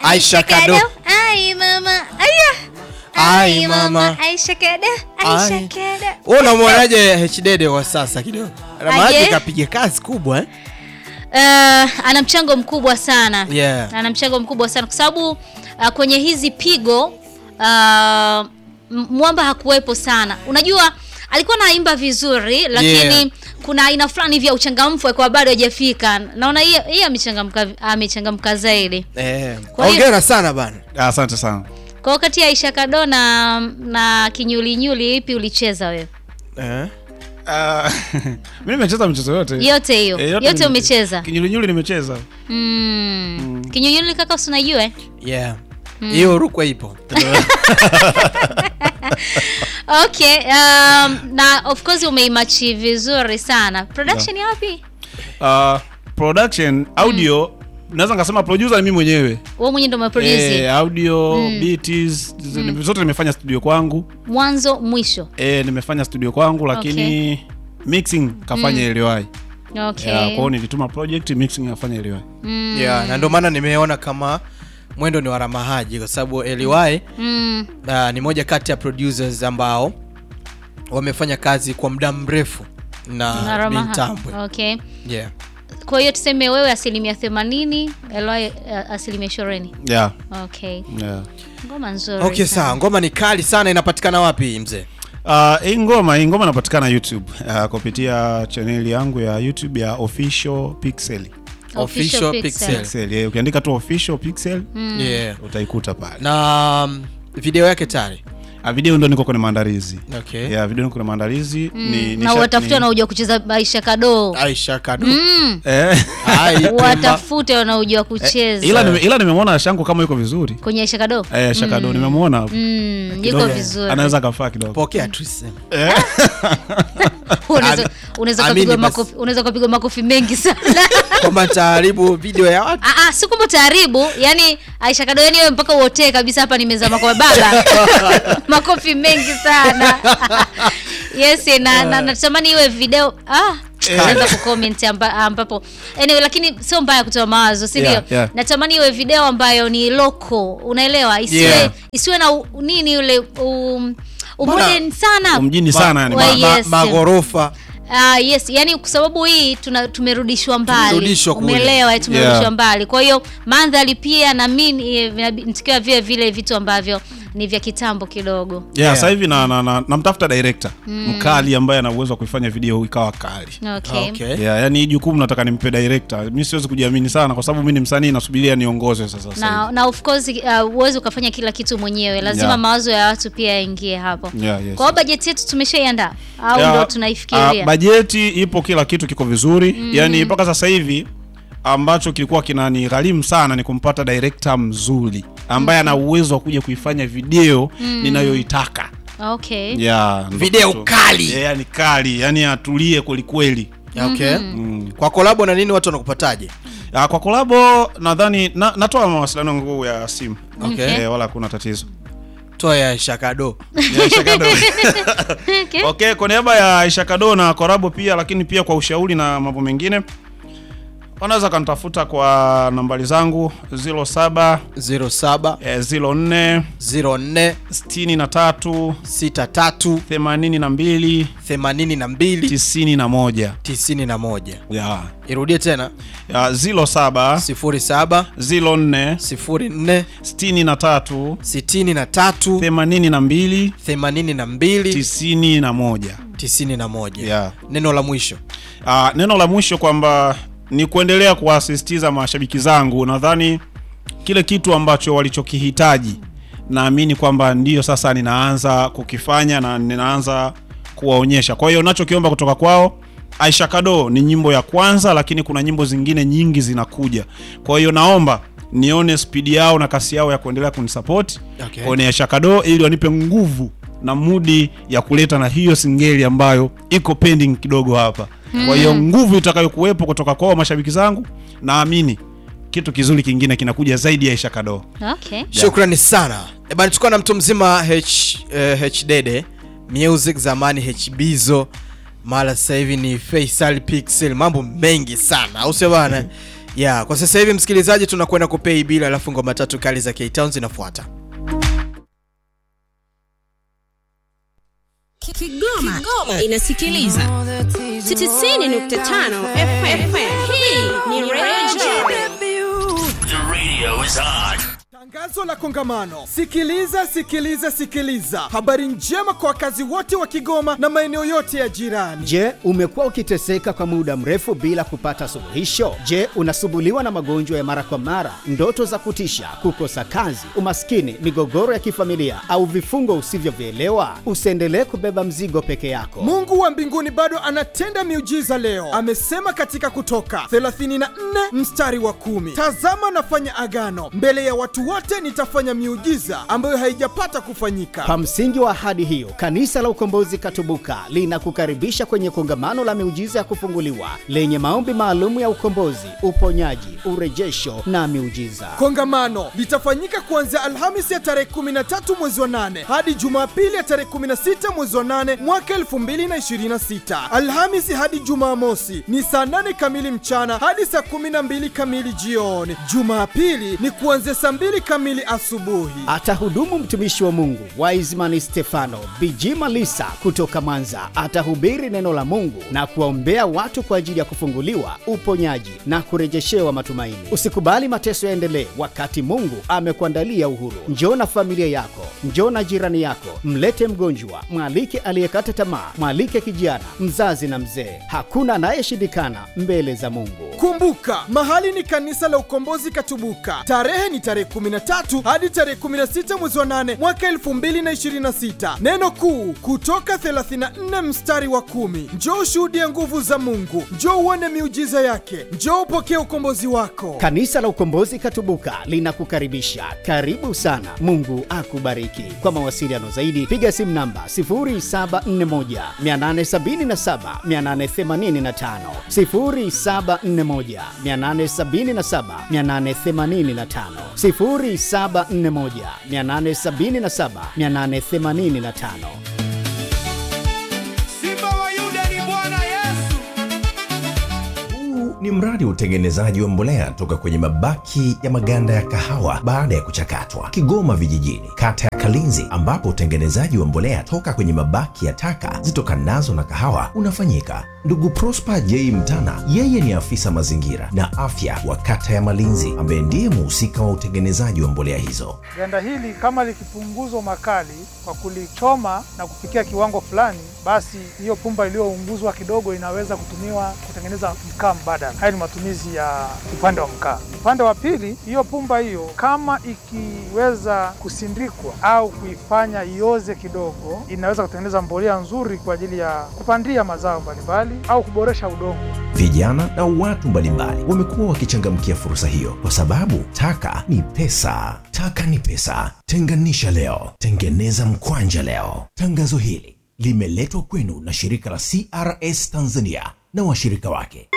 Aisha Kado. Ai mama. Aya. Ai, mama. Aisha Kado. Aisha Ai. Kado. Wewe unamwonaje HDD wa sasa kidogo? Aje. Maana kapiga kazi kubwa eh? Uh, ana mchango mkubwa sana Yeah. ana mchango mkubwa sana kwa sababu uh, kwenye hizi pigo uh, M- mwamba hakuwepo sana unajua alikuwa anaimba vizuri lakini Yeah. kuna aina fulani vya uchangamfu kwa bado hajafika naona hii hii amechangamka amechangamka zaidi Eh. Kwa hiyo- Hongera sana bana. Asante sana. kwa wakati ya Aisha Kado na, na kinyulinyuli ipi ulicheza wewe Eh. Ah, Mimi nimecheza michezo yote. yote hiyo Eh, yote, nimecheza. umecheza Kinyulinyuli nimecheza. mm. kinyulinyuli kaka usinajua eh? Yeah. Hiyo rukwa ipo. okay um, na of course umeimachi vizuri sana production ya wapi Ah, production audio naweza nikasema producer ni mimi mwenyewe. wewe mwenyewe ndo umeproduce Eh, audio beats zote nimefanya studio kwangu. mwanzo mwisho Eh, nimefanya studio kwangu lakini mixing kafanya Eliwai. okay Yeah, kwa hiyo nilituma project mixing kafanya Eliwai. mm. Yeah, na ndio maana nimeona kama mwendo ni wa Ramahaji kwa sababu Eliwai Mm. uh, ni moja kati ya producers ambao wamefanya kazi kwa muda mrefu Na na Ramaha. Bintambwe. okay Yeah. kwa hiyo tuseme wewe asilimia themanini Eloy uh, asilimia ishirini Yeah. okay Yeah. ngoma nzuri Okay, sana. sawa. Ngoma ni kali sana, inapatikana wapi mzee? Uh, hii ngoma hii ngoma inapatikana YouTube uh, kupitia chaneli yangu ya YouTube ya Official Pixel. Official Pixel. Pixel. Yeah, ukiandika tu Official Pixel Yeah. utaikuta pale. Na um, video yake tayari. Uh, video ndo niko kwenye maandalizi. Okay. Yeah, video niko kwenye maandalizi ni na nisha- watafute ni- wanaojua kucheza Aisha Kado Aisha Kado. mm. Eh, Hai, Pemba. watafute wanaojua kucheza ila nime- ila nimemwona Shangu kama yuko vizuri. kwenye Aisha Kado Eh, Shakado nimemwona hapo. mm, yuko Kidogo, vizuri Anaweza kafaa kidogo. Pokea tu sema. unaweza Ami- unaweza amini kupigwa basi. makofi unaweza kupigwa makofi mengi sana Kwamba taharibu video ya watu. Ah, ah, si kwamba utaharibu yani Aisha Kado yani wewe mpaka uotee kabisa hapa nimezama kwa baba makofi mengi sana yes na na natamani iwe video ah naweza kucomment amba, ambapo anyway, lakini sio mbaya kutoa mawazo si ndio Yeah, yeah. natamani iwe video ambayo ni loko unaelewa isiwe Yeah. isiwe na u, nini ule um, umodern sana Mjini sana yani. Wa- Ma, ma, yes. magorofa. Ah, yes yani kwa sababu hii tuna tumerudishwa mbali Tumerudishwa kule. umeelewa eh, tumerudishwa Yeah. mbali kwa hiyo mandhari pia na mimi nitikiwa vile vile vitu ambavyo ni vya kitambo kidogo Yeah, Yeah. sasa hivi na, na, na, namtafuta director mkali ambaye ana uwezo wa kuifanya video ikawa kali. okay. Okay. Yeah, yani hii jukumu nataka nimpe director. Mimi siwezi kujiamini sana kwa sababu mimi ni msanii nasubiria niongozwe sasa sasa. na, na of course uh, huwezi ukafanya kila kitu mwenyewe lazima Yeah. mawazo ya watu pia yaingie hapo hivi. Yeah, yes. kwa hiyo bajeti yetu tumeshaiandaa au Yeah, ndo tunaifikiria ah, bajeti ipo, kila kitu kiko vizuri. Yani mpaka sasa hivi ambacho kilikuwa kinanigharimu sana ni kumpata director mzuri ambaye ana uwezo wa kuja kuifanya video ninayoitaka. okay Yeah, ndo Video kitu. kali. Yeah, yani kali, yani atulie kweli kweli. Okay. Kwa kolabo na nini watu wanakupataje? Ah, kwa kolabo nadhani na, natoa mawasiliano yangu ya simu. Okay. Eh, wala hakuna tatizo. Toa ya Aisha Kado. Ya Aisha Kado. okay. Okay, kwa niaba ya Aisha Kado na Korabo pia lakini pia kwa ushauri na mambo mengine wanaweza kanitafuta kwa nambari zangu 07 07 eh, 04 04 63 63 82 82 91. 91. Yeah. Irudie tena Ya 07 07 04 04 63 63 82 82 91. 91. Yeah. Neno la mwisho. Ah, neno la mwisho kwamba ni kuendelea kuwasisitiza mashabiki zangu. Nadhani kile kitu ambacho walichokihitaji, naamini kwamba ndiyo sasa ninaanza kukifanya na ninaanza kuwaonyesha. Kwa hiyo nachokiomba kutoka kwao, Aisha Kado ni nyimbo ya kwanza, lakini kuna nyimbo zingine nyingi zinakuja. Kwa hiyo naomba nione spidi yao na kasi yao ya kuendelea kunisapoti Okay. kwenye Aisha Kado ili wanipe nguvu na mudi ya kuleta na hiyo singeli ambayo iko pending kidogo hapa. Kwa hiyo nguvu itakayokuwepo kutoka kwao mashabiki zangu, naamini kitu kizuri kingine kinakuja zaidi ya Aisha Kado. okay. Shukrani sana. E bana, tulikuwa na mtu mzima H, eh, H Dede Music, zamani H Bizo, mara sasa hivi ni Faisal Pixel, mambo mengi sana, au sio bana? ya kwa sasa hivi msikilizaji tunakwenda kupei bila alafu ngoma tatu kali za K-Town zinafuata Kigoma, inasikiliza 90.5 FM. Hii ni Radio The radio is on. Tangazo la kongamano. Sikiliza, sikiliza, sikiliza. Habari njema kwa wakazi wote wa Kigoma na maeneo yote ya jirani. Je, umekuwa ukiteseka kwa muda mrefu bila kupata suluhisho? Je, unasumbuliwa na magonjwa ya mara kwa mara, ndoto za kutisha, kukosa kazi, umaskini, migogoro ya kifamilia au vifungo usivyovielewa? Usiendelee kubeba mzigo peke yako. Mungu wa mbinguni bado anatenda miujiza leo. Amesema katika Kutoka 34 mstari wa kumi, tazama nafanya agano mbele ya watu wote, nitafanya miujiza ambayo haijapata kufanyika. Kwa msingi wa ahadi hiyo, Kanisa la Ukombozi Katubuka linakukaribisha kwenye kongamano la miujiza ya kufunguliwa lenye maombi maalum ya ukombozi, uponyaji, urejesho na miujiza. Kongamano litafanyika kuanzia Alhamisi ya tarehe 13 mwezi wa 8 hadi Jumapili ya tarehe 16 mwezi wa 8 mwaka 2026. Alhamisi hadi Jumamosi ni saa 8 kamili mchana hadi saa 12 kamili jioni. Jumapili ni kuanzia saa 2 kamili asubuhi. Atahudumu mtumishi wa Mungu Wiseman Stefano Bijima Lisa kutoka Mwanza. Atahubiri neno la Mungu na kuwaombea watu kwa ajili ya kufunguliwa, uponyaji na kurejeshewa matumaini. Usikubali mateso yaendelee wakati Mungu amekuandalia uhuru. Njoo na familia yako, njoo na jirani yako, mlete mgonjwa, mwalike aliyekata tamaa, mwalike kijana, mzazi na mzee. Hakuna anayeshindikana mbele za Mungu. Kumbuka, mahali ni kanisa la Ukombozi Katubuka. Tarehe ni tarehe 13 hadi tarehe 16 mwezi wa 8 mwaka 2026. Neno kuu kutoka 34 mstari wa kumi. Njoo ushuhudie nguvu za Mungu, njoo uone miujiza yake, njoo upokee ukombozi wako. Kanisa la Ukombozi Katubuka linakukaribisha. Karibu sana. Mungu akubariki. Kwa mawasiliano zaidi piga simu namba 0741 877 885, 0741 877 885, 0741 877 885. Simba wa Yuda ni Bwana Yesu. Huu ni mradi wa utengenezaji wa mbolea toka kwenye mabaki ya maganda ya kahawa baada ya kuchakatwa, Kigoma Vijijini, kata ya Kalinzi, ambapo utengenezaji wa mbolea toka kwenye mabaki ya taka zitokanazo na kahawa unafanyika. Ndugu Prosper J Mtana, yeye ni afisa mazingira na afya wa kata ya Malinzi, ambaye ndiye muhusika wa utengenezaji wa mbolea hizo. Ganda hili kama likipunguzwa makali kwa kulichoma na kufikia kiwango fulani, basi hiyo pumba iliyounguzwa kidogo inaweza kutumiwa kutengeneza mkaa mbadala. Haya ni matumizi ya upande wa mkaa. Upande wa pili, hiyo pumba hiyo kama ikiweza kusindikwa au kuifanya ioze kidogo, inaweza kutengeneza mbolea nzuri kwa ajili ya kupandia mazao mbalimbali au kuboresha udongo. Vijana na watu mbalimbali wamekuwa wakichangamkia fursa hiyo kwa sababu taka ni pesa. Taka ni pesa. Tenganisha leo, tengeneza mkwanja leo. Tangazo hili limeletwa kwenu na shirika la CRS Tanzania na washirika wake.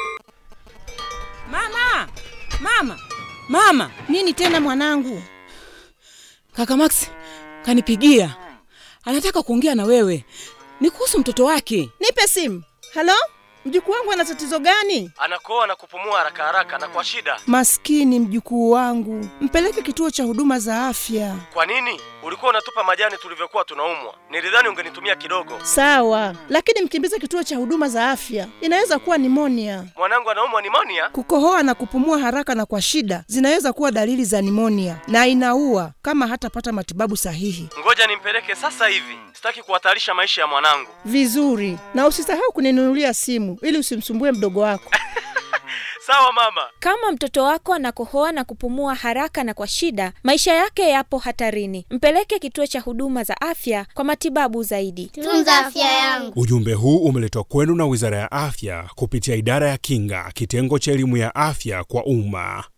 Mama, mama, mama! Nini tena mwanangu? Kaka Max kanipigia, anataka kuongea na wewe, ni kuhusu mtoto wake. Nipe simu. Halo, mjukuu wangu ana tatizo gani? Anakoa na kupumua haraka haraka na kwa shida. Maskini mjukuu wangu, mpeleke kituo cha huduma za afya. Kwa nini? Ulikuwa unatupa majani tulivyokuwa tunaumwa. Nilidhani ungenitumia kidogo. Sawa, lakini mkimbize kituo cha huduma za afya, inaweza kuwa nimonia. Mwanangu anaumwa nimonia. Kukohoa na kupumua haraka na kwa shida zinaweza kuwa dalili za nimonia na inaua kama hatapata matibabu sahihi. Ngoja nimpeleke sasa hivi, sitaki kuhatarisha maisha ya mwanangu. Vizuri, na usisahau kuninunulia simu ili usimsumbue mdogo wako. Sawa mama. Kama mtoto wako anakohoa na kupumua haraka na kwa shida, maisha yake yapo hatarini. Mpeleke kituo cha huduma za afya kwa matibabu zaidi. Tunza afya yangu. Ujumbe huu umeletwa kwenu na Wizara ya Afya kupitia Idara ya Kinga, kitengo cha elimu ya afya kwa umma.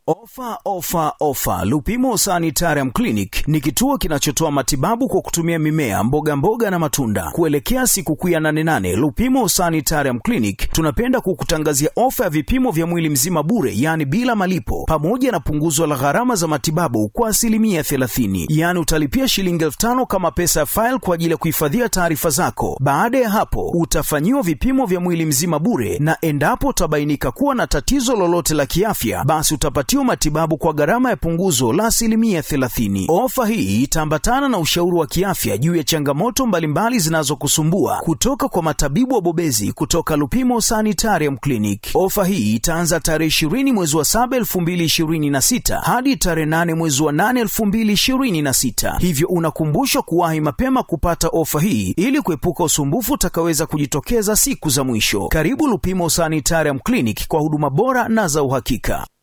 Ofa, ofa, ofa! Lupimo Sanitarium Clinic ni kituo kinachotoa matibabu kwa kutumia mimea, mboga mboga na matunda. Kuelekea sikukuu ya 88 Lupimo Sanitarium Clinic tunapenda kukutangazia ofa ya vipimo vya mwili mzima bure, yaani bila malipo, pamoja na punguzo la gharama za matibabu kwa asilimia 30. Yaani utalipia shilingi elfu tano kama pesa ya faili kwa ajili ya kuhifadhia taarifa zako. Baada ya hapo, utafanyiwa vipimo vya mwili mzima bure, na endapo utabainika kuwa na tatizo lolote la kiafya, basi utapatiwa matibabu kwa gharama ya punguzo la asilimia 30. Ofa hii itaambatana na ushauri wa kiafya juu ya changamoto mbalimbali zinazokusumbua kutoka kwa matabibu wabobezi kutoka Lupimo Sanitarium Clinic. Ofa hii itaanza tarehe 20 mwezi wa 7 2026 hadi tarehe 8 mwezi wa 8 2026, hivyo unakumbushwa kuwahi mapema kupata ofa hii ili kuepuka usumbufu utakaweza kujitokeza siku za mwisho. Karibu Lupimo Sanitarium Clinic kwa huduma bora na za uhakika.